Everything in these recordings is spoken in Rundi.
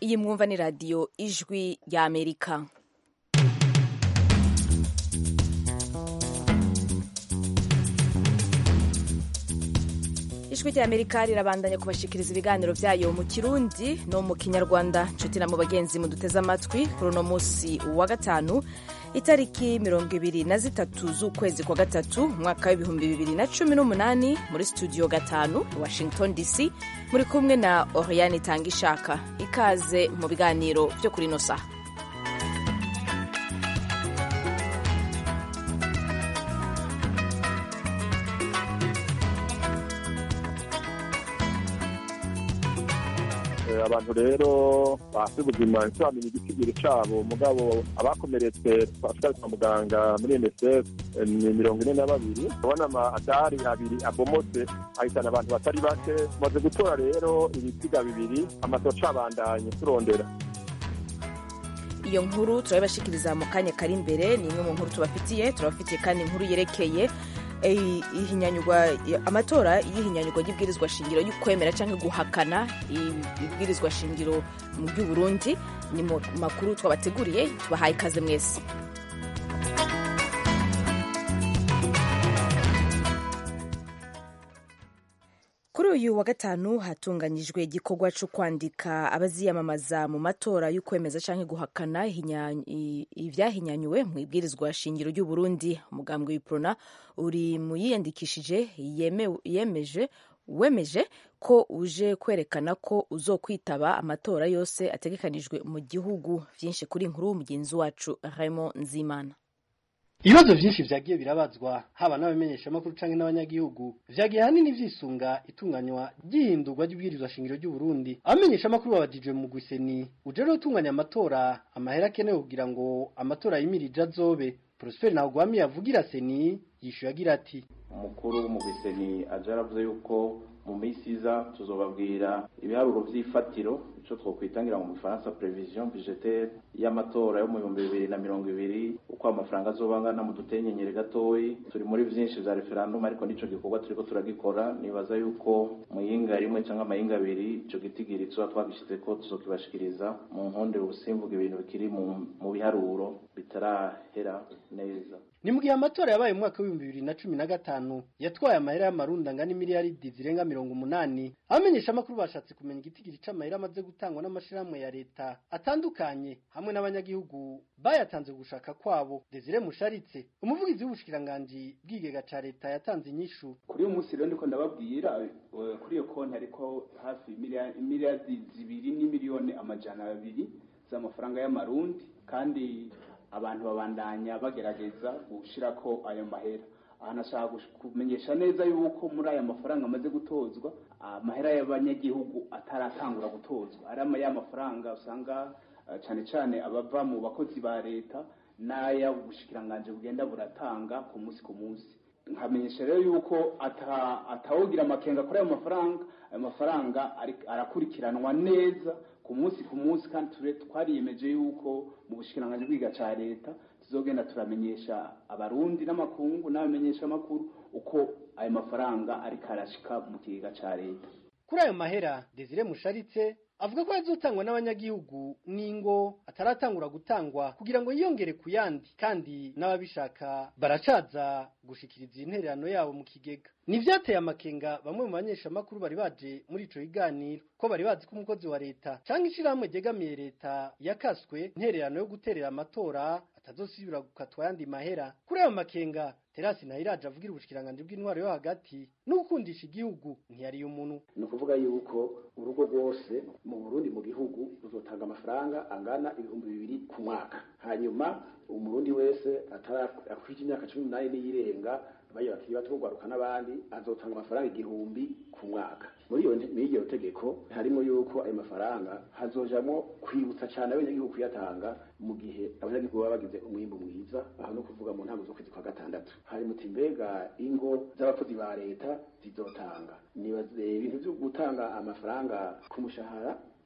iyi mwumva ni radiyo ijwi ya amerika ijwi rya amerika rirabandanya kubashikiriza ibiganiro byayo mu kirundi no mu kinyarwanda nshuti na mu bagenzi muduteze amatwi kuri uno munsi wa gatanu itariki mirongo ibiri na zitatu z'ukwezi kwa gatatu umwaka w'ibihumbi bibiri na cumi n'umunani muri studio gatanu washington dc muri kumwe na oriane itanga ishaka ikaze mu biganiro byo kuri ino saha abantu rero bafite ubuzima ntibamenye igitigiri cyabo mugabo abakomeretse twashikari kwa muganga muri unicef ni mirongo ine na babiri ubona amadari abiri abomotse ahitana abantu batari bake tumaze gutora rero ibisiga bibiri amasoca abandanye turondera iyo nkuru turabibashikiriza mu kanya kari imbere ni imwe mu nkuru tubafitiye turabafitiye kandi inkuru yerekeye ihinyanyurwa amatora y'ihinyanyurwa ry'ibwirizwa shingiro y'ukwemera cyangwa guhakana ibwirizwa shingiro mu by'uburundi ni mu makuru twabateguriye tubahaye ikaze mwese kuri uyu wa gatanu hatunganyijwe igikorwa cyo kwandika abaziyamamaza mu matora y'ukwemeza cyangwa guhakana ibyahinyanyuwe mu ibwirizwa shingiro ry'uburundi umugambwe w'iprona uri mu yiyandikishije yemeje wemeje ko uje kwerekana ko uzokwitaba amatora yose ategekanijwe mu gihugu byinshi kuri inkuru mugenzi wacu Raymond Nzimana ibibazo byinshi vyagiye birabazwa haba n'abamenyeshamakuru canke n'abanyagihugu vyagiye hanini vyisunga itunganywa ry'ihindurwa ry'ubwirizwa shingiro ry'uburundi abamenyeshamakuru babajijwe mu gwiseni uje rero utunganya amatora amahera akenewe kugira ngo amatora yimirije azobe prosper ntawugwami yavugira seni yishuye agira ati umukuru w'umugwiseni aje aravuze yuko mu minsi iza tuzobabwira ibiharuro vy'ifatiro ico twokwitangira mu gifaransa prevision budgetaire y'amatora yo mu bihumbi bibiri na mirongo ibiri uko amafaranga azoba angana mu dutenyenyere gatoyi turi muri vyinshi vya referendum ariko nico gikorwa turiko turagikora nibaza yuko mu yinga rimwe canke amayinga abiri ico gitigiri tuba twagishizeko tuzokibashikiriza mu nkonde ubusimvuga ibintu bikiri mu biharuro bitarahera neza ni mu gihe amatora yabaye mu mwaka w'ibihumbi bibiri na cumi na gatanu yatwaye amahera y'amarundi angana imiliyaridi zirenga mirongo umunani abamenyeshamakuru bashatse kumenya igitigiri c'amahera amaze gutangwa n'amashirahamwe ya leta atandukanye hamwe n'abanyagihugu bayatanze gushaka kwabo desire musharitse umuvugizi w'ubushikiranganji bw'igega ca leta yatanze inyishu kuri uyu munsi rero ndiko ndababwira kuri iyo konti hariko hafi imiliyaridi zibiri n'imiliyoni amajana abiri z'amafaranga y'amarundi kandi abantu babandanya bagerageza gushirako ayo mahera aha nashaka kumenyesha neza yuko muri aya mafaranga amaze gutozwa amahera y'abanyagihugu ataratangura gutozwa ari ya mafaranga usanga cyane cyane abava mu bakozi ba leta n'aya ubushikiranganje bugenda buratanga ku munsi ku munsi nkamenyesha rero yuko atawugira amakenga kuri ayo mafaranga ayo mafaranga arakurikiranwa neza ku munsi ku munsi kandi twariyemeje yuko mu bushikiranganje bwiga ca leta tuzogenda turamenyesha abarundi n'amakungu n'abamenyesha amakuru uko ayo mafaranga ariko arashika mu kigega ca leta kuri ayo mahera desire musharitse avuga ko yazotangwa n'abanyagihugu n'ingo ataratangura gutangwa kugira ngo yiyongere ku yandi kandi n'ababishaka baracaza gushikiriza intererano yabo mu kigega nivyateye amakenga bamwe mu banyeshamakuru bari baje muri ico kiganiro ko bari bazi ko umukozi wa leta canke ishirahamwe ryegamiye leta yakaswe intererano yo guterera amatora atazosubira gukatwa yandi mahera kuri ayo makenga terasi nahiraje avugira ubushikiranganje bw'intwaro yo hagati no gukundisha igihugu ntiyariye umuntu ni ukuvuga yuko urugo rwose mu burundi mu gihugu ruzotanga amafaranga angana ibihumbi bibiri ku mwaka hanyuma umurundi wese atarakwije imyaka cumi n'umunani n'iyirenga bayo bakiri bato kugwaruka n'abandi azotanga amafaranga igihumbi ku mwaka muri iyo muri iryo tegeko harimo yuko ayo mafaranga hazojamwo kwibutsa cyane abanyagihugu kuyatanga mu gihe abanyagihugu baba bagize umwimbu mwiza aho no kuvuga mu ntango z'ukwezi kwa gatandatu hari muti mbega ingo z'abakozi ba leta zizotanga nibaze ibintu byo gutanga amafaranga ku mushahara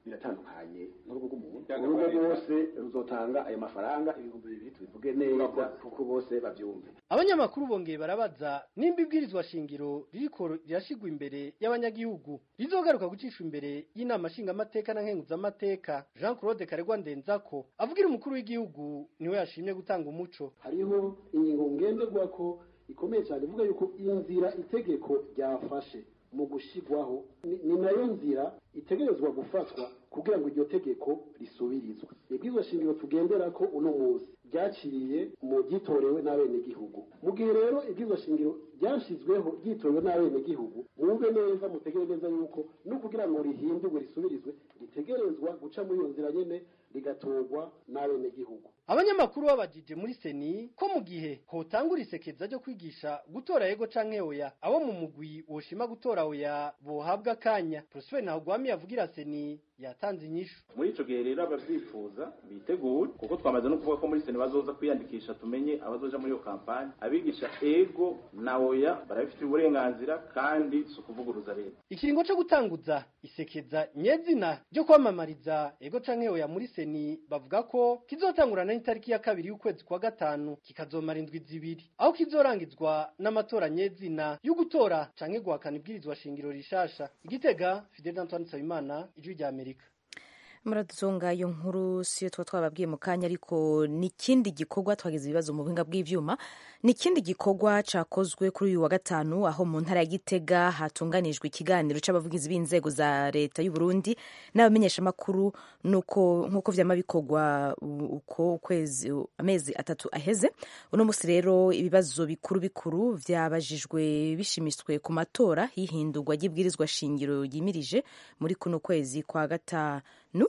biratandukanye n'urugo rw'umuntu urugo rwose ruzotanga ayo mafaranga ibihumbi bibiri tubivuge neza kuko bose bavyumve abanyamakuru bongeye barabaza nimba ibwirizwa shingiro ririko rirashigwa imbere y'abanyagihugu rizogaruka gucishwa imbere y'inama nshingamateka na nkenguzamateka jean claude karegwa ndenzako avugira umukuru w'igihugu niwe yashimye gutanga umuco hariho ingingo ngenderwako ikomeye cyane ivuga yuko inzira itegeko ryafashe mu gushigwaho ni nayo nzira itegerezwa gufatwa kugira ngo iryo tegeko risubirizwe ibwirizwa shingiro tugendera ko uno munsi ryaciriye mu ryitorewe n'abenegihugu mu gihe rero ibwirizwa shingiro ryashizweho ryitorewe n'abenegihugu mwumve neza mutegere neza yuko no kugira ngo rihindurwe risubirizwe ritegerezwa guca muri iyo nzira nyene rigatorwa n'abenegihugu abanyamakuru babajije muri seni ko mu gihe hotangura isekeza ryo kwigisha gutora yego canke oya abo mu mugwi woshima gutora oya bohabwa akanya prosper ntahugwami yavugira seni yatanze inyishu muri ico gihe rero abavyifuza bitegure kuko twamaze no kuvuga ko muri seni bazoza kwiyandikisha tumenye abazoja muri iyo kampani abigisha ego na oya barabifitiye uburenganzira kandi si ukuvuguruza leta ikiringo co gutanguza isekeza nyezina ryo kwamamariza ego canke oya muri seni bavuga ko kizotangurana n'itariki ya kabiri y'ukwezi kwa gatanu kikazomara indwi zibiri aho kizorangizwa n'amatora nyezina yo gutora canke guhakana ibwirizwa shingiro rishasha igitega Fidel Antoine Nsabimana ijwi rya Amerika muraduzonga iyo nkuru siyo tuba twababwiye mu kanya ariko n'ikindi gikorwa twagize ibibazo mu buhinga bw'ivyuma n'ikindi gikorwa cakozwe kuri uyu wa gatanu aho mu ntara ya Gitega hatunganijwe ikiganiro c'abavugizi b'inzego za leta y'u Burundi n'abamenyeshamakuru nuko nkuko vyama bikorwa uko ukwezi amezi atatu aheze uno musi rero ibibazo bikuru bikuru vyabajijwe bishimishwe ku matora y'ihindurwa ry'ibwirizwa shingiro yimirije muri kuno kwezi kwa gatanu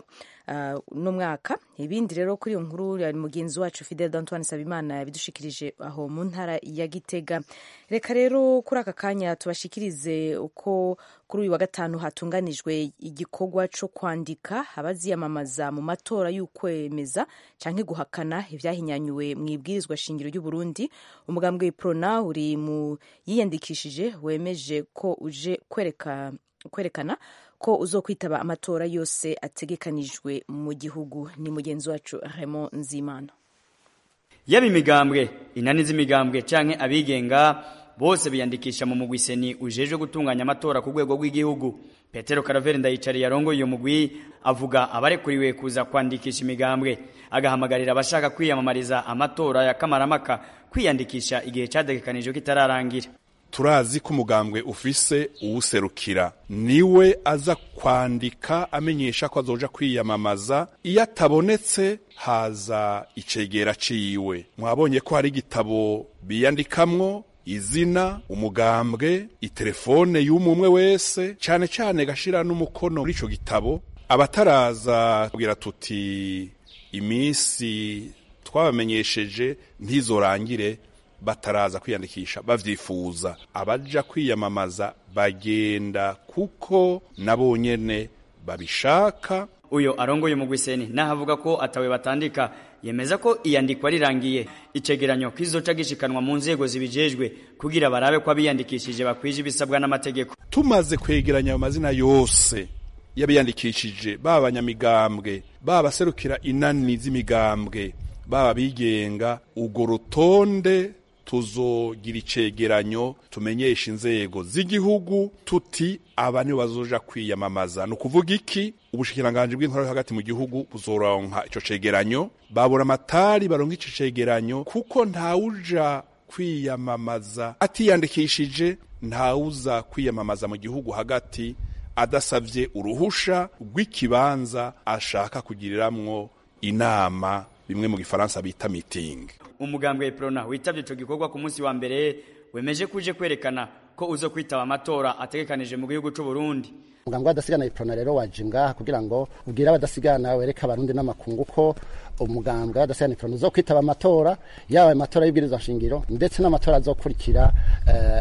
uh, no mwaka ibindi rero kuri iyo nkuru yari mugenzi wacu Fidel Antoine Sabimana yabidushikirije aho mu ntara ya Gitega reka rero kuri aka kanya tubashikirize uko kuri uyu wa gatanu hatunganijwe igikorwa co kwandika abaziyamamaza mu matora y'ukwemeza canke guhakana ivyahinyanyuwe mu ibwirizwa shingiro ry'u Burundi umugambwe Prona uri mu yiyandikishije wemeje ko uje kwereka kwerekana ko uzokwitaba amatora yose ategekanijwe mu gihugu ni mugenzi wacu Raymond Nzimana yaba imigambwe inani z'imigambwe canke abigenga bose biyandikisha mu mugwi seni ujejwe gutunganya amatora ku rwego rw'igihugu petero karaveri ndayicariye arongoye iyo mugwi avuga abarekuriwe kuza kwandikisha imigambwe agahamagarira abashaka kwiyamamariza amatora ya kamaramaka kwiyandikisha igihe categekanijwe kitararangira turazi ko umugambwe ufise uwuserukira niwe aza kwandika amenyesha ko azoja kwiyamamaza iyo atabonetse haza icegera ciwe mwabonye ko hari igitabo biyandikamwo izina umugambwe itelefone y'umumwe wese cane cane gashira n'umukono muri ico gitabo abataraza kugira tuti imisi twabamenyesheje ntizorangire bataraza kwiyandikisha bavyifuza abaja kwiyamamaza bagenda kuko nabo nyene babishaka uyo arongoye mu gwiseni nahavuga ko atawe batandika yemeza ko iyandikwa rirangiye icegeranyo kizoca gishikanwa mu nzego zibijejwe kugira barabe ko abiyandikishije bakwije ibisabwa n'amategeko tumaze kwegeranya ayo mazina yose y'abiyandikishije baba abanyamigambwe baba baserukira inani z'imigambwe baba bigenga urwo rutonde tuzogira icegeranyo tumenyesha inzego z'igihugu tuti aba nibo bazoja kwiyamamaza ni ukuvuga iki ubushikiranganji bw'intwaro hagati mu gihugu buzoronka ico cegeranyo babura amatari baronka ico cegeranyo kuko ntawuja kwiyamamaza atiyandikishije ntawuza kwiyamamaza mu gihugu hagati adasavye uruhusha rw'ikibanza ashaka kugiriramwo inama bimwe mu gifaransa bita meeting umugambwe Prona witavye ico gikorwa ku munsi wa mbere wemeje kuje kwerekana ko uzo kwitaba amatora ategekanije mu gihugu c'u Burundi umugambwe w'adasigana iprona rero waje ngaha kugira ngo ubwire abadasigana wereka abarundi n'amakungu ko umugambwe w'adasigana iprona uzo kwitaba amatora yaba amatora y'ibwirizwa nshingiro ndetse n'amatora azokurikira uh, mu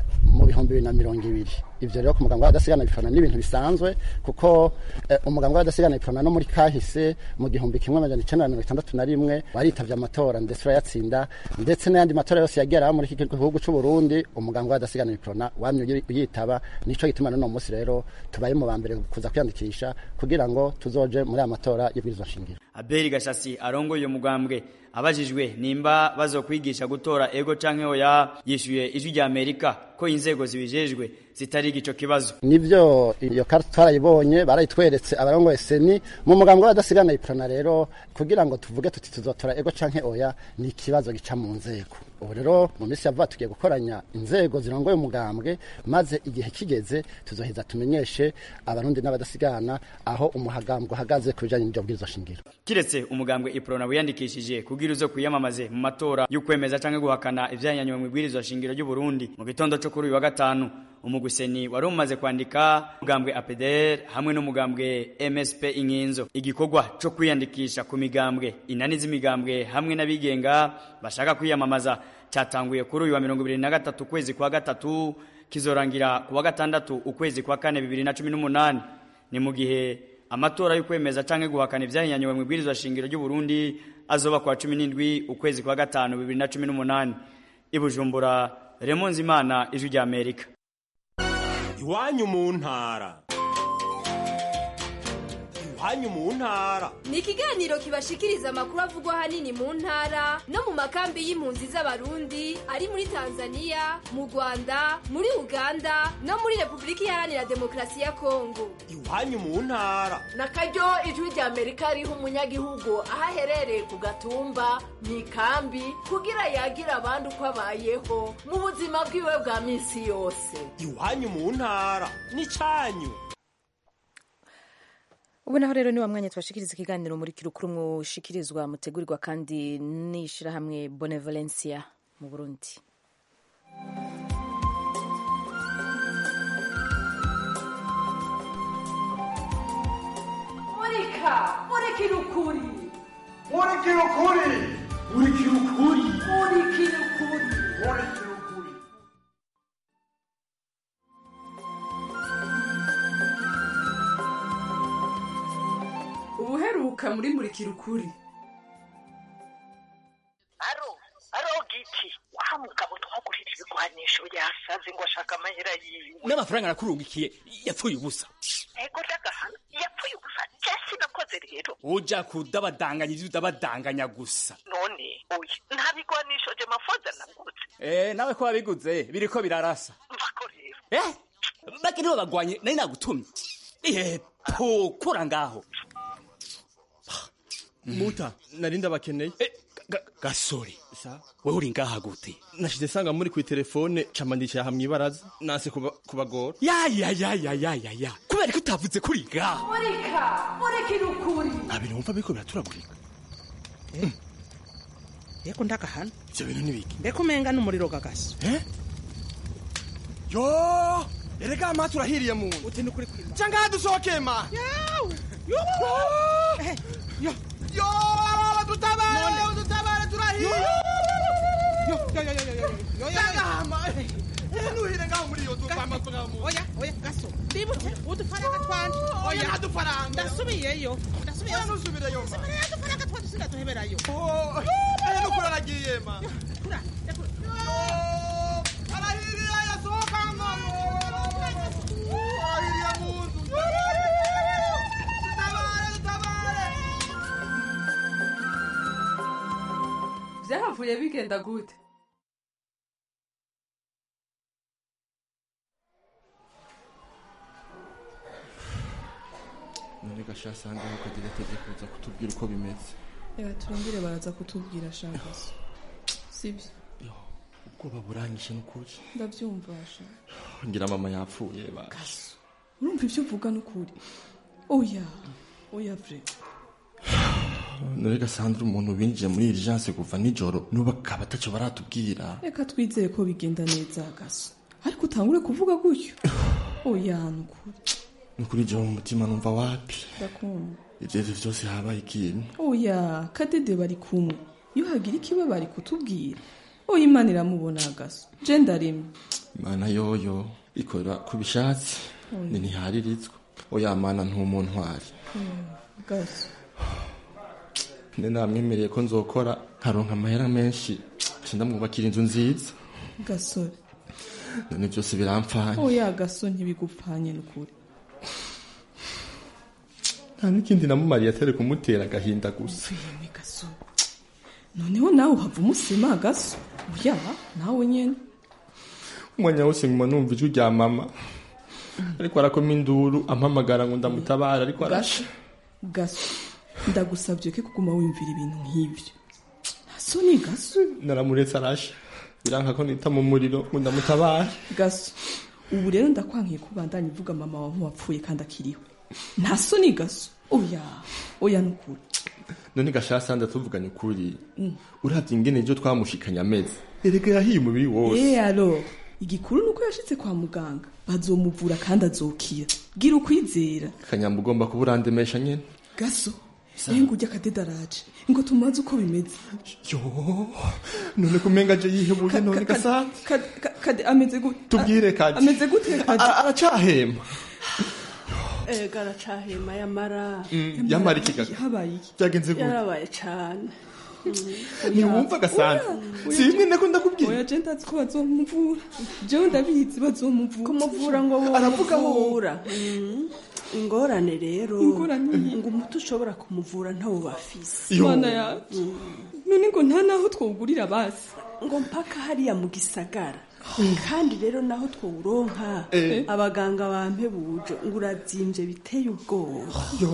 bihumbi bibiri na mirongo ibiri ivyo rero ku muganga w'abadasigana bifana n'ibintu bisanzwe kuko eh, umuganga w'abadasigana bifana no muri kahise mu gihumbi kimwe amajana icenda na mirongo itandatu na rimwe waritavye amatora ndetse urayatsinda ndetse n'ayandi matora yose yagera muri iki gihugu c'u Burundi umuganga w'abadasigana bifana wamye uyi- uyitaba nico gituma n'uno munsi rero tubaye mu ba mbere kuza kwiyandikisha kugira ngo tuzoje muri aya matora y'ibwirizwa shingiro Abeli Gashasi arongoye uyo mugambwe abajijwe nimba bazokwigisha gutora ego canke oya yishuye ijwi rya Amerika ko inzego zibijejwe zitari igico kibazo nivyo iyo karta twarayibonye barayitweretse abarongoye seni mu mugambo w'abadasigana iprona rero kugira ngo tuvuge tuti tuzotora ego canke oya ni ikibazo gica mu nzego ubu rero mu minsi yavuga tugiye gukoranya inzego zirongoye umugambwe maze igihe kigeze tuzoheza tumenyeshe abarundi n'abadasigana aho umuhagambwe uhagaze ku bijanye n'iryo bwirizwa shingiro kiretse umugambwe iprona wiyandikishije kugira uzo kwiyamamaze mu matora y'ukwemeza canke guhakana ivyanyanywe mu bwirizwa shingiro ry'u Burundi mu gitondo co kuri uyu wa gatanu umuguseni wari umaze kwandika umugambwe APDR hamwe n'umugambwe MSP Inkinzo igikorwa co kwiyandikisha ku migambwe inani z'imigambwe hamwe n'abigenga bashaka kwiyamamaza cyatanguye kuri uyu wa 2023 kwezi kwa gatatu kizorangira ku wa gatandatu ukwezi kwa kane 2018 ni mu gihe amatora y'ukwemeza canke guhakana ivyahinyanywe mu bwirizwa shingiro ry'u Burundi azoba kwa 17 ukwezi kwa gatanu 2018 ibujumbura Raymond Zimana ijwi rya Amerika iwanyu mu ntara iwanyu mu ntara ni ikiganiro kibashikiriza amakuru avugwa ahanini mu ntara no mu makambi y'impunzi z'abarundi ari muri tanzania mu rwanda muri uganda no muri repubulika iharanira demokarasi ya kongo iwanyu mu ntara na karyo ijwi rya amerika riha umunyagihugu aho aherereye ku gatumba mu ikambi kugira yagira abandi uko abayeho mu buzima bwiwe bwa minsi yose iwanyu mu ntara n'icanyu ubu naho rero ni wa mwanya tubashikiriza ikiganiro muri kirukuru mushikirizwa mutegurirwa kandi n'ishirahamwe Benevolencia mu Burundi murika murikira ukuri murikira ukuri murikira ukuri murikira ukuri murikira ukuri ubuheruka muri murikira ukuri aro aro giti wa mugabo twagurira ibigwanisho yasaze ngo ashaka amahera yiwe n'amafaranga nakurungikiye yapfuye ubusa ego ndagahana yapfuye gusa jesi nakoze rero uja kudabadanganya ivyo udabadanganya gusa none oya nta bigwanisho je mafoza nagutse eh nawe ko wabiguze biriko birarasa mvako rero eh baki nibo bagwanye nari nagutumye ihe pokura ngaho muta nari ndabakeneye gasore wewe uri ngaha gute nashize sanga muri kwi telefone camandikira hamwe ibaraza nase kuba- kubagora ya ya ya ya ya ya ya kubera ko utavuze kuri ngaho murika murikira ukuri nta bintu wumva biriko biraturagurika yeko ndakahana ivyo bintu nibiki mbeko umenga n'umuriro gagasi yo erega amazi urahiriye muntu uti ni kuri kwima ca ngaha dusohoke ma yo yo dutabare dutabare turahiye yo yo yo yo yo yo yo yo Ndagahama. ntuhire ngaho muri iyo dupama oya oya gaso ndibutse udufaranga twanje oya nta dufaranga ndasubiyeyo ndasubiyeyo oya ntusubireyo ma subireyo udufaranga twanje sindaduheberayo ehe nukuri aragiye ma kura yakura arahiriye yasohoka mama arahiriye mu nzu dutabare dutabare byahavuye bigenda gute none gashasanga yuko agira itegeko kuza kutubwira uko bimeze reka turindire baraza kutubwira shakaso sibyo ubwoba buranyishe n'ukuri ndabyumva sha ngira mama yapfuye basha urumva ibyo uvuga n'ukuri oya oya vre none gasandra umuntu binjiye muri urgence kuva nijoro n'ubu akaba atacyo baratubwira reka twizeye ko bigenda neza gaso ariko utangure kuvuga gutyo oya n'ukuri nukuri jewe mu mutima numva wapi ndakumva ivyo ivyo vyose habaye ikintu oya kadede bari kumwe iyo hagira ikiba bari kutubwira oya imana iramubona gaso je ndaremye mana yoyo ikora ku bishatsi Oya. ni ntiharirizwa oya mana ntumuntwari gaso ne namwemereye ko nzokora nkaronka amahera menshi nca ndamwubakira inzu nziza gasore none byose biramfanye oya gaso ntibigupfanye n'ukuri nta n'ikindi namumariye atari kumutera agahinda gusa Yemwe gaso noneho nawe uhava umusema gaso oya nawe nyene umwanya wose nguma numva ijwi rya mama ariko arakoma induru ampamagara ngo ndamutabara ariko arasha gaso ndagusabye ko kuguma wiyumvira ibintu nk'ibyo ntaso ni gaso naramuretse arasha biranka ko nita mu muriro ngo ndamutabare gaso ubu rero ndakwankiye kubandanya ivuga mama wawe nk'uwapfuye kandi akiriho nta soni gaso oya oya nukuri none gashasa ndatuvuganye ukuri Mm. uravye ingene ejo twamushikanye amezi erega yahiye umubiri wose Eh alo igikuru nuko yashitse kwa muganga bazomuvura kandi azokira gira ukwizera kanyamba ugomba kuba urandemesha nyene gaso ehe ngurya akadedaraje ngo tumaze uko bimeze yo none kumenga je yihebuye none gasa Kade- ka- kade ameze gute tubwire kadi ameze gute kade A- aracahema ega aracahema yamara Mm, yamara iki gaga habaye iki byagenze gute yarabaye cane ntiwumva gasana si bimwe nako ndakubwira oya je ndazi ko bazomuvura jewe ndabizi bazomuvura kumuvura ngo aravuga bamuvura ingorane rero Ingorane iyi. ngo umuti ushobora kumuvura ntawo bafise mana yacu none ngo nta naho twogurira basi ngo mpaka hariya mu gisagara kandi rero naho twawuronka Eh. abaganga bampebuje ngo urazimvye biteye ubwoba yo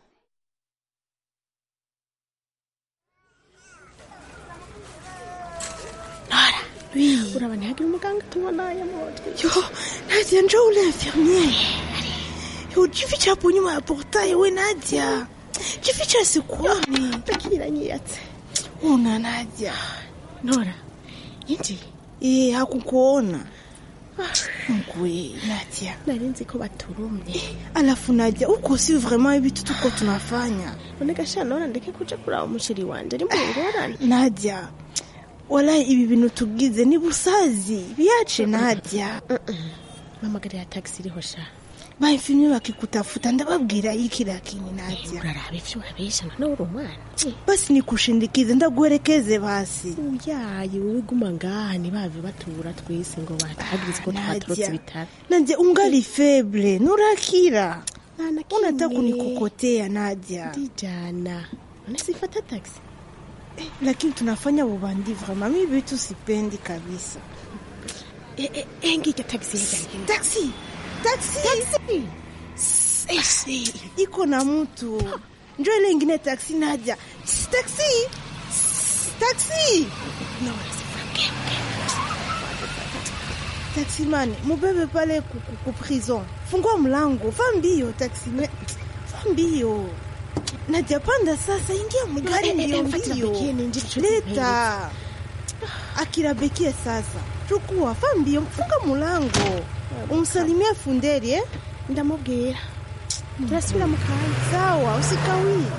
uraba ntihagire umuganga tubona yamutwe yo nadia njo ule infirmiere yo jificha hapo nyuma ya portail we nadia jificha sikuoni takiranyiyatse una nadia nora inji eh hakukuona Mkwe, Nadia. Narinzi ko baturumye. Alafu Nadia, uko si vraiment ibitu tuko tunafanya. Noneka sha nora ndeke kuja kuraba umushiri wanje ari mu ngorane. Nadia, walahi ibi bintu tugize ni busazi biache Nadia. Mamagarira taxi iriho sha. Baifimye bakikutafuta ndababwira iki lakini Nadia. Uraraba ivyo urabesha none uri umwana. Basi nikushindikize ndaguherekeze basi. Uyaye wowe guma ngaha ntibave batura twese ngo batagirize ko twatorotse ibitaro. Nadia ungali feble nurakira. Unataka kunikokotea Nadia. Ndijana. None sifata taxi. lakini tunafanya ubandi vraiment mi vitu sipendi kabisa eh, eh, eh, ngike taxi taxi taxi taxi eh, iko na mtu njo ile ingine taxi naja Sss, taxi Sss, taxi no, taxi man mubebe pale ku, ku, ku prison fungua mlango fa mbio taxi me fa mbio Nadia, panda sasa, ingia mgari Eh, eh, mbio eh, Fatila mbio. Bekie ni njiri Leta akira Bekie sasa, chukua fa mbio, funga mulango, umsalimie funderi eh? Ndamubwira turasubira mu kanya. Sawa, usikawie.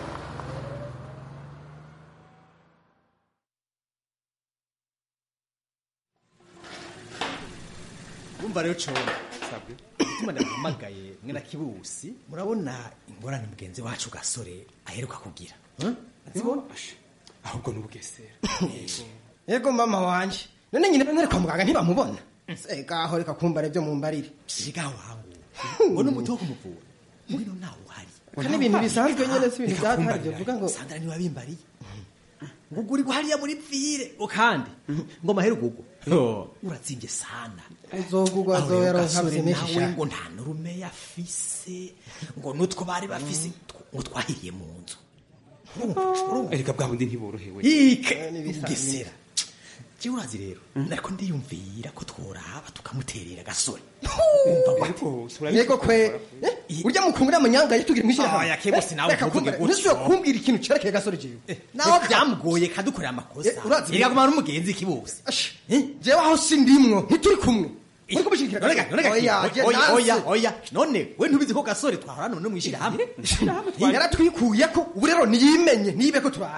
urumva rero cora ituma ndaguhamagaye mwe na kibusi murabona ingorane mugenzi wacu gasore aheruka kugira azibona ahubwo n'ubugesera yego mama wanje none nyine nari kwa muganga ntibamubona segaho reka kumbara ibyo mumbarire siga wangu ngo n'umuti wo kumuvura ngwino nawe uhari Kandi ibintu bisanzwe nyene si ibintu byatari byo vuga ngo sandra niwe wabimbariye ngo uri guhariya muri pfire ngo kandi ngo mahera ugugo uratsimbye sana uzogugwa Aho rero azoyaronka gasore bizimisha nawe ngo nta nurume yafise ngo nutwo bari bafise tw- ngo twahiriye mu nzu erega bwa bundi ntiborohewe ike ugesera jewe urazi rero nariko ndiyumvira ko tworaba tukamuterera gasore yego kwe Eh, urya mukungura amanyanga yatugira mwishira Aya, kebose nawe ntuvuge gutyo. ntuzo kumbwira ikintu cerekeye gasore jewe nawe byamugoye kadukorera amakosa urazi erega kumara n'umugenzi kibose jewe aho sindimwo ntituri kumwe uri kubishikira Nonega, nonega, oya je oya, nanse. oya, oya, none we ntubizi ko gasore twahora none mwishira hamwe yaratwikuye ko ubu rero niyimenye nibe ko turabe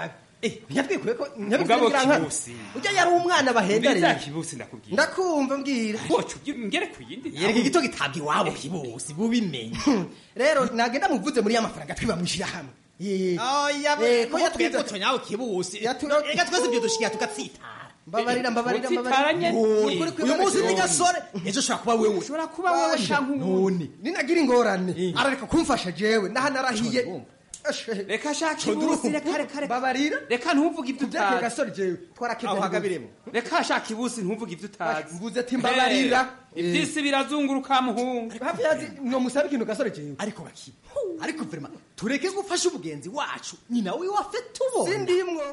ntiyatwikuye ko Mugabo Kibusi. ujya yari umwana bahenda Mbega rero kibusi ndakubwira ndakumva mbwira wocu ngere ku yindi yereka igito gitabwa iwabo kibusi bubimenye rero nagenda muvuze muri ya mafaranga twiba mwishira hamwe oya Eh, ko ko yatwize- yatwigoto nyawe kibusi Yatu- reka twese ibyo dushikiye tugatsitara mbabarira mbabarira Utsitaranye. mbabarira uyu munsi ni gasore ejo ushobora kuba wewe ushobora kuba wewe shanku none ninagira ingorane arareka kumfasha jewe ndaha narahiye reka shaka ibusi reka reka reka mbabarira reka ntuvuge ibyo Kubyakira utazi gasore jewe twarakebye aho ntibuze. hagabiremo reka shaka ibusi ntuvuge ibyo utazi mvuze ati mbabarira ibyisi birazunguruka muhungu hafi yazi no musabe ikintu gasore jewe ariko baki ariko vrema tureke gufasha umugenzi wacu nyina wiwe afe tubona sindimwo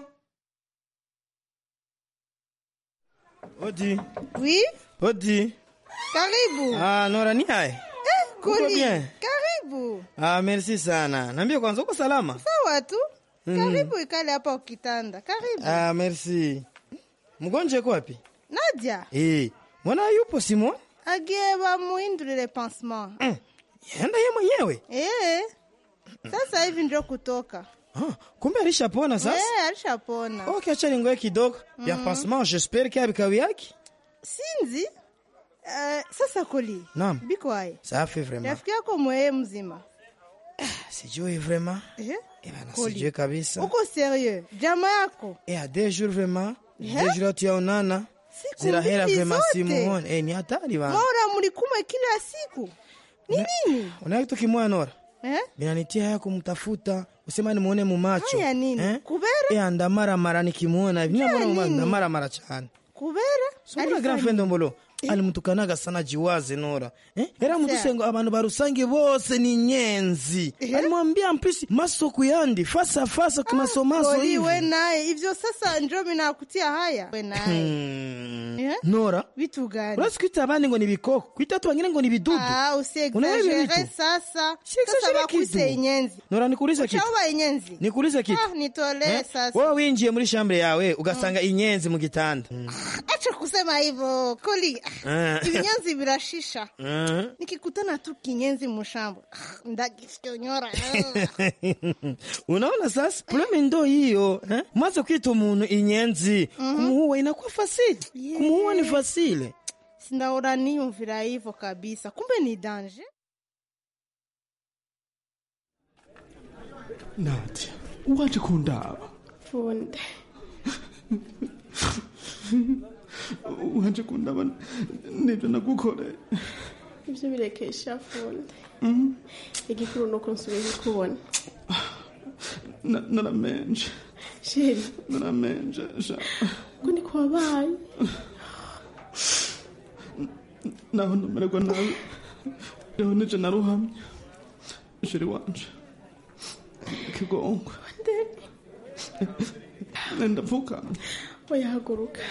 Odi. Oui, Odi. karibu. Ah, Nora ni hai. Eh, Uko Koli, bien? karibu. Ah, merci sana. Niambie kwanza uko salama? Sawa tu. Mhm. Karibu ikale hapa ukitanda. Karibu. Ah, merci. Mgonjwa yuko wapi? Nadia, Eh, mbona yupo Simon? agie bamuhindurire pansement. Yenda yeye mwenyewe. Eh. Sasa hivi ndio kutoka. Ah, kumbe alishapona sasa? Eh, alishapona. Okay, acha ningoe kidogo. Ya Mhm. pansement, j'espère qu'il y a bikawi yake. Sinzi. Eh, sasa Koli. Naam. Biko hai. Safi vraiment. Rafiki yako mweye mzima. Sijui vraiment. Eh? Bana Koli. sijui kabisa. Uko serieux? Jamaa yako? Eh, a deux jours vraiment. Eh? Deux jours tuyaonana. Siku Zira hela mbili vraiment zote. simuone. Eh, ni hatari bana. Mora mlikume kila siku. Ni nini? Una kitu kimoya Nora? Eh? Binanitia haya kumtafuta. Usema nimuone mu macho. Haya nini? Eh? Kubera? Eh, andamara mara nikimuona. hivi. Nimuona mu macho nini? ndamara mara cyane. Kubera? Sura Alifanya- grand friend Ombolo. alimutukanaga sana jiwaze Nora. Eh? Era Asa. mudusengo abantu barusange bose ni nyenzi. Alimwambia mpisi masoko yandi fasa fasa kimasomaso Koli, hivi. we naye ivyo sasa njo minakutia haya we naye Hmm. Eh? Nora. vitu gani Urasi kwita abandi ngo ni bikoko, kwita watu wengine ngo ni bidudu. Ah, Unaelewa usiexagere vitu? sasa Siexagere sasa bakuse kitu. inyenzi Nora nikuulize kitu. uchaoba inyenzi Nikuulize kitu. ah, nitolee Eh? sasa Wewe winjiye muri shambre yawe ugasanga inyenzi mu gitanda. acha kusema hivyo koli Ah. ibinyenzi birashisha Ah. nikikutana tu kinyenzi mushambo ah, ndagifyonyora Unaona sasa? Probleme ndo hiyo, eh? Mwanzo kwita umuntu inyenzi, kumuua inakuwa fasile. Kumuua ni fasile. sindaora niyumvira hivyo kabisa kumbe ni danje Nadia, waje kundaba. funde Waje kundaba nibyo nagukoreye. ibyo birekesha funde Mhm. igikuru ni uko nsubiye kubona Na- Naramenje. sheri Naramenje. sha. ko ni kwabaye Naho namererwa nabi. Rero nije naruhamye. Sheri wanje. Kigongwe. Ndapfukamye. oya haguruka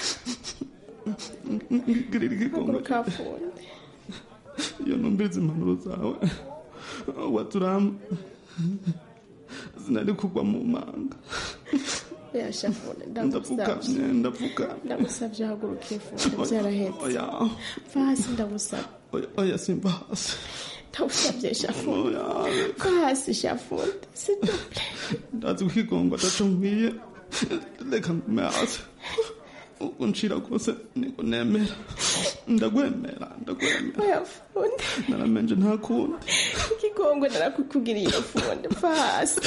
Ngirira ikigongwe. haguruka funde iyo numviriza impanuro zawe waturama sinari kugwa mu manga oya sha funde ndapfukamye ndagusabye ndapfukamye ndagusabye haguruke funde byarahetse oya va hasi ndagusabye oya- oya simba hasi ndagusabye sha funde oya va hasi sha funde siduple ndazi ko ikigongo ataco nkwiye reka ngume hasi uncira rwose niko nemera ndagwemera ndagwemera oya funde naramenje nta kundi ikigongwe narakukugiriye funde va hasi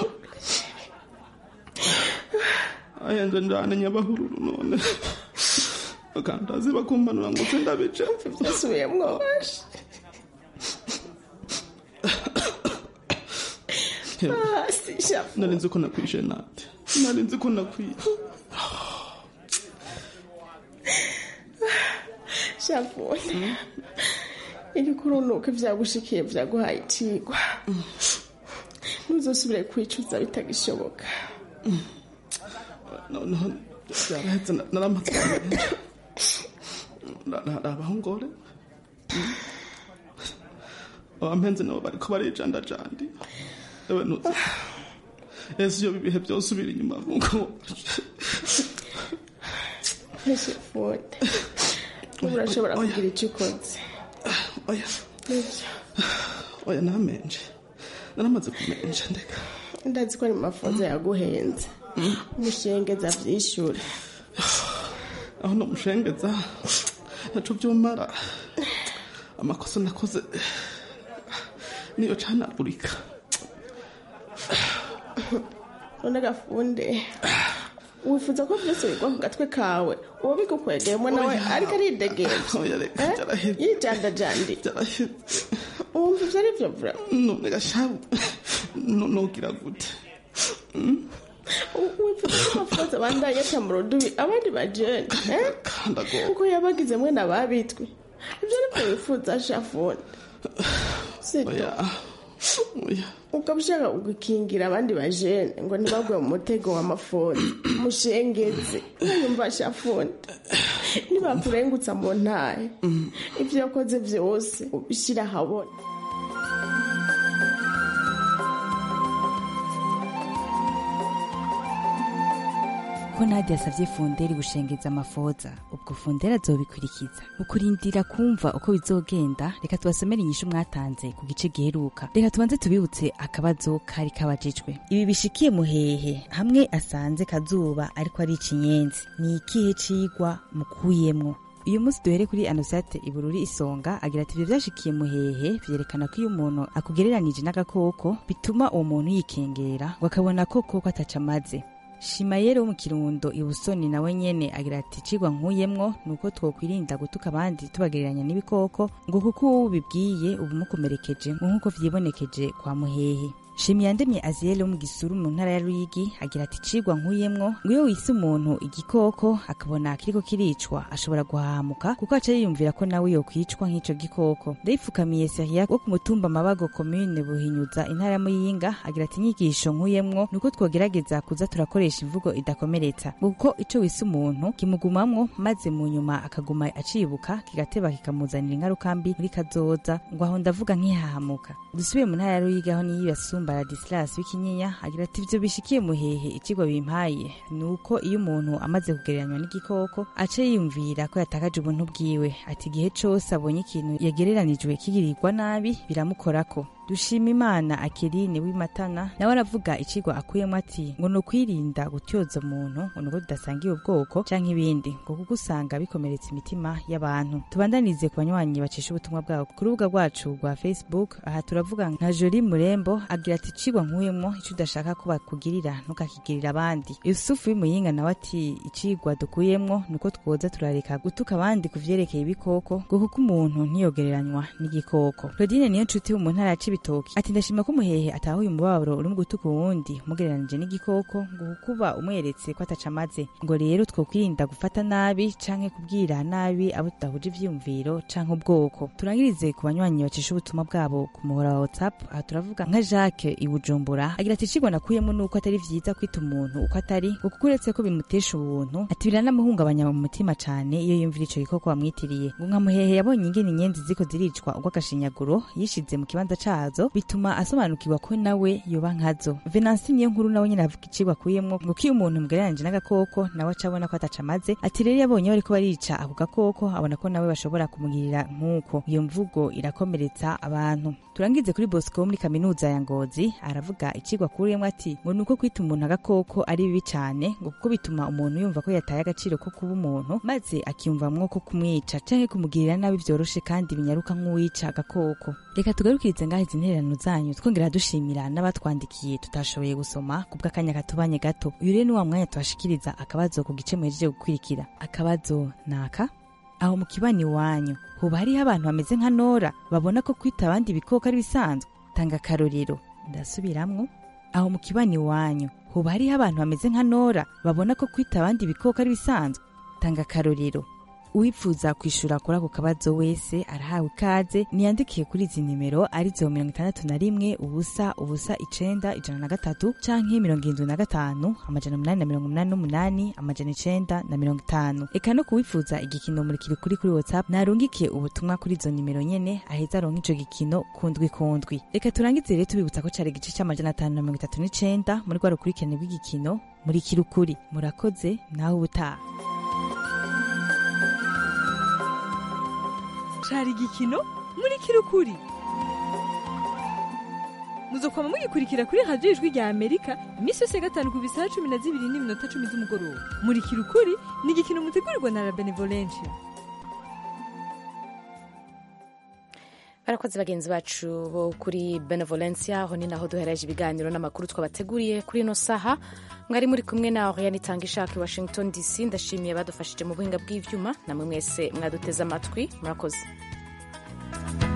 ayenze njane nyabahururu none bakandazi bakumpanura ngo se ndabice byasubiyemwo hasi sha nari nzi ko nakwishe nate nari nzi ko nakwiye sha funde igikurunuka vyagushikiye vyaguhaye icigwa ntuzosubire kwicuza bitagishoboka noneho byarahetse na- naramaze abahongore abampenze nabo bariko barijandajandi ewe nuzi ese iyo ibihe byose ubira inyuma nkuko ese funde ubu urashobora kugira ico ukoze oya nivyo oya namenje naramaze kumenja ndeka ndazi ko ari mu mafunzo yaguhenze mushengeza vyishure aho nomushengeza naco vyomara amakosa nakoze niyo canagurika none gafunde wifuza ko vyose bigwa ku gatwe kawe uwo bigukwegeyemo nawe Oya. ariko aridegemvya Oya, reka, Eh? vyaraheze. yijandajandi wumva ivyo ari vyo vura none gashabu no- nogira gute Mm? wifuza ko amafoza abandanye aca mu rudubi abandi bajene eh? Kandago. kuko yabagize mwe n'ababitwe ivyo nivyo wifuza shafuni sibyo Oya. Oya. ukaba ushaka gukingira abandi bajene ngo ntibagwe mu mutego w'amafoni mushengeze mwumva shafuni nibakurengutsa mu ntahe ivyo yakoze vyose ubishira ahabona ko nadia yasavye funderi gushengeza amafoza ubwo funderi azobikurikiza mu kurindira kumva uko bizogenda reka tubasomere inyishu mwatanze ku gice giheruka reka tubanze tubibutse akabazo kari kabajijwe ibi bishikiye muhehe hamwe asanze kazuba ariko ari ikinyenzi ni ikihe cigwa mukuyemwo uyu munsi duhere kuri anosate ibururi isonga agira ati ibyo byashikiye muhehe vyerekana ko iyo umuntu akugereranije n'agakoko bituma uwo muntu yikengera ngo akabona ko koko ataca amaze shimayeri wo mu kirundo ibusoni nawe nyene agira ati cigwa nkuyemwo nuko twokwirinda gutuka abandi tubagereranya n'ibikoko ngo kuko uwo ubibwiye uba umukomerekeje ngo nk'uko vyibonekeje kwa muhehe shimiyandemye aziyeli wo mu gisuru mu ntara ya ruyigi agira ati cigwa nkuyemwo ngo iyo wise umuntu igikoko akabona kiriko kiricwa ashobora guhahamuka kuko aca yiyumvira ko nawe yokwicwa nk'ico gikoko ndayipfukamiye seria wo ku mutumba mabago komine buhinyuza intara ya muyinga agira ati inyigisho nkuyemwo nuko twogerageza kuza turakoresha imvugo idakomeretsa ngo kuko ico wise umuntu kimugumamwo maze mu nyuma akaguma acibuka kigateba kikamuzanira ingaruka mbi muri kazoza ngo aho ndavuga nk'ihahamuka dusubiye mu ntara ya ruyigi aho niyo basumba radisilas w'ikinyinya agira ati ivyo bishikiye muhehe icigwa bimpaye ni uko iyo umuntu amaze kugereranywa n'igikoko aca yiyumvira ko yatakaje ubuntu bwiwe ati igihe cose abonye ikintu yagereranijwe kigirirwa nabi biramukorako dushima imana akerine w'imatana nawe aravuga icigwa akuyemo ati ngo ni ukwirinda gutyoza umuntu ngo nuko tudasangiye ubwoko canke ibindi ngo kuko usanga bikomeretsa imitima y'abantu tubandanize ku banywanyi bacisha ubutumwa bwabo ku rubuga rwacu rwa facebook aha turavuga nka joli murembo agira ati icigwa nkuyemo ico udashaka ko bakugirira ntukakigirira abandi yusufu w'imuyinga nawe ati icigwa dukuyemwo nuko twoza turareka gutuka abandi ku vyerekeye ibikoko ngo kuko umuntu ntiyogereranywa n'igikoko claudine niyo nshuti wo mu ntara ya cibitoki ati ndashima ko umuhehe atahuye umubabaro uri mu gutuka uwundi umugereranije n'igikoko ngo kukuba umweretse ko ataca amaze ngo rero twokwirinda gufata nabi canke kubwira nabi abo tudahuje ivyiyumviro canke ubwoko turangirize ku banywanyi bacisha ubutumwa bwabo ku muhora wa whatsapp aha turavuga nka jacques i bujumbura agira ati icigwa nakuyemo nuko atari vyiza kwita umuntu uko atari ngo kuko uretse ko bimutesha ubuntu ati biranamuhungabanya mu mutima cane iyo yumvira ico gikoko wamwitiriye ngo nka muhehe yabonye ingene inyenzi ziko ziricwa urw'agashinyaguro yishize mu kibanza cazo bituma asobanukirwa ko nawe yoba nkazo venansi niyo nkuru nawe nyene avuga icigwa akuyemwo ngo ko iyo umuntu mugereranije n'agakoko nawe aca abona ko ataca amaze ati rero yabonye bariko barica ako gakoko abona ko nawe bashobora kumugirira nk'uko iyo mvugo irakomeretsa abantu turangize kuri bosco wo muri kaminuza ya ngozi aravuga icigwa akuyemwo ati ngo nuko kwita umuntu agakoko ari bibi cane ngo kuko bituma umuntu yumva ko yataye agaciro ko kuba umuntu maze akiyumvamwo ko kumwica canke kumugirira nabi vyoroshe kandi binyaruka nk'uwica agakoko reka tugarukirize ngaho izi ntererano zanyu twongera dushimira n'abatwandikiye tutashoboye gusoma ku bw'akanya katubanye gato uyu rero ni wa mwanya tubashikiriza akabazo ku gice muhejeje gukurikira akabazo naka aho mu kibani iwanyu hoba hariho abantu bameze nka nora babona ko kwita abandi ibikoko ari bisanzwe tanga akarorero ndasubiramwo aho mu kibani iwanyu hoba hariho abantu bameze nka nora babona ko kwita abandi ibikoko ari bisanzwe tanga akarorero uwipfuza kwishura kuri ako kabazo wese arahawe ikaze niyandikiye kuri izi nimero arizo mirongo itandatu na rimwe ubusa ubusa icenda ijana na gatatu canke mirongo irindwi na gatanu amajana umunani na mirongo umunani n'umunani amajana icenda na mirongo itanu eka no kuwifuza igikino murikiri kuri kuri whatsapp narungikiye ubutumwa kuri izo nimero nyene aheza aronka ico gikino kundwi kundwi reka turangize rero tubibutsa ko cari igice c'amajana atanu na mirongo itatu n'icenda muri rwa rukurikirane rw'igikino murikiri ukuri murakoze nawe ubutaha cari igikino muri kirukuri muzokwama mugikurikira kuri radiyo ijwi rya amerika iminsi yose ya gatanu ku bisaha cumi na zibiri n'iminota cumi z'umugoroba murikira ukuri ni igikino mutegurirwa na la benevolencia barakoze bagenzi bacu bo kuri benevolencia aho ni naho duhereje ibiganiro n'amakuru twabateguriye kuri ino saha mwari muri kumwe na oriane itanga ishaka i washington dc ndashimiye badufashije mu buhinga bw'ivyuma namwe mwese mwaduteze amatwi murakoze